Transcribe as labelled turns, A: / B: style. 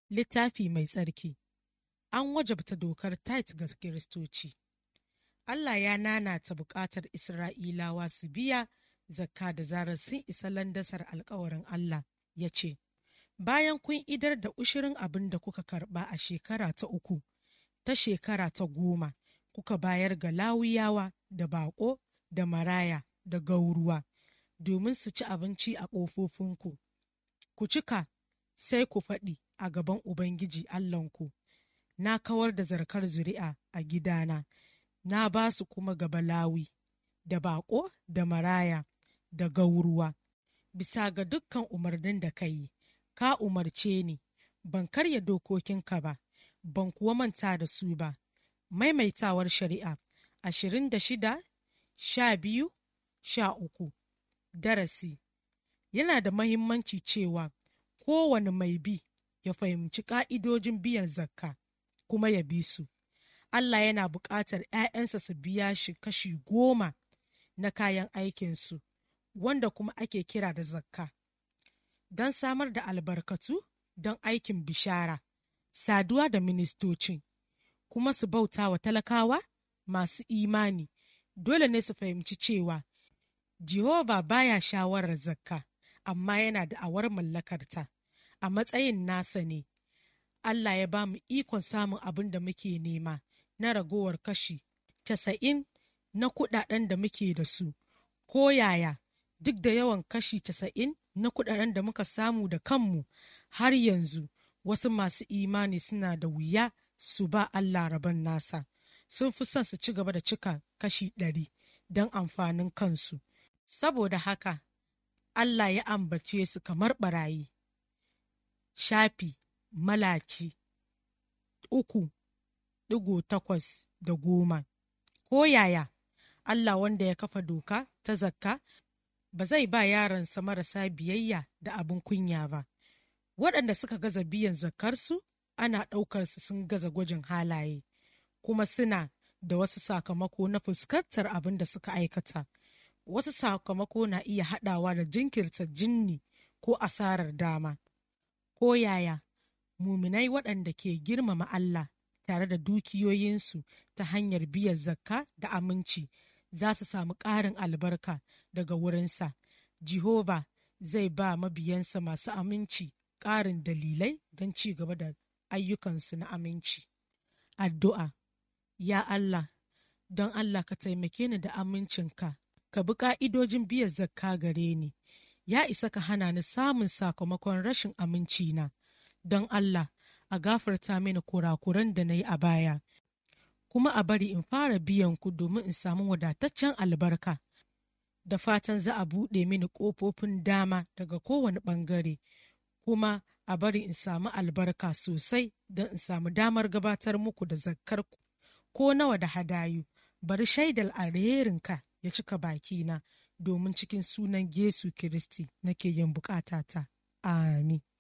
A: littafi mai tsarki an wajabta dokar tait ga kiristoci Allah ya nanata buƙatar Isra'ilawa su biya zakka da zarar sun isa landasar alkawarin Allah ya ce, Bayan kun idar da ushirin abin da kuka karɓa a shekara ta uku, ta shekara ta goma, kuka bayar ga lawuyawa da baƙo da maraya da gauruwa, domin su ci abinci a ƙofofinku. Ku cika sai ku faɗi a gaban Ubangiji Allahnku, na kawar da zarkar zuri'a a gidana, na ba su kuma gaba lawi, da baƙo da maraya, da gauruwa. Bisa ga dukkan umarnin da ka yi, ka umarce ni, ban karya dokokinka ba, ban kuwa manta da su ba. Maimaitawar shari'a ashirin da shida, sha biyu, sha uku. Darasi Yana da mahimmanci cewa kowane mai bi ya fahimci ƙa'idojin biyan zakka kuma ya bi su. Allah yana buƙatar ‘ya'yansa su biya shi kashi goma na kayan aikinsu, wanda kuma ake kira da zakka, don samar da albarkatu don aikin bishara, saduwa da ministoci, kuma su bauta wa talakawa masu imani. Dole ne su fahimci cewa Jehova baya shawarar zakka, amma yana da awar mallakarta. A matsayin nasa ne, Allah ya ba mu ikon samun abin da muke nema na ragowar kashi casa'in na kudaden da muke da su, ko yaya duk da yawan kashi casa'in na kudaden da muka samu da kanmu har yanzu wasu masu imani suna da wuya su ba Allah rabon nasa. Sun fi son su ci gaba da cika kashi ɗari don amfanin kansu. Saboda haka, Allah ya ambace su kamar ɓarayi. Shafi malaki uku ɗigo takwas da goma. Ko yaya, Allah wanda ya kafa doka ta zakka ba zai ba yaransa marasa biyayya da abin kunya ba. Waɗanda suka gaza biyan zakkarsu ana ɗaukarsu sun gaza gwajin halaye, kuma suna da wasu sakamako na fuskantar abin da suka aikata. Wasu sakamako na iya haɗawa da jinkirta jinni ko asarar dama. Ko yaya, muminai waɗanda ke girmama Allah tare da dukiyoyinsu ta hanyar biyan zakka da aminci za su samu ƙarin albarka daga wurinsa. Jehova zai ba mabiyansa masu aminci ƙarin dalilai don ci gaba da ayyukansu na aminci. Addu'a Ya Allah, don Allah ka taimake ni da amincinka, ka bi ƙa'idojin biyan zakka gare ni, ya isa ka hana ni samun sakamakon rashin amincina, don Allah a gafarta mini kurakuran da na yi a baya, kuma a bari in fara biyan ku domin in samu wadataccen albarka. Da fatan za a buɗe mini ƙofofin dama daga kowane ɓangare, kuma a bari in samu albarka sosai don in samu damar gabatar muku da zakkar ko nawa da hadayu, bari shaidar alherinka ya cika bakina domin cikin sunan Yesu Kiristi nake yin bukatata. Amin.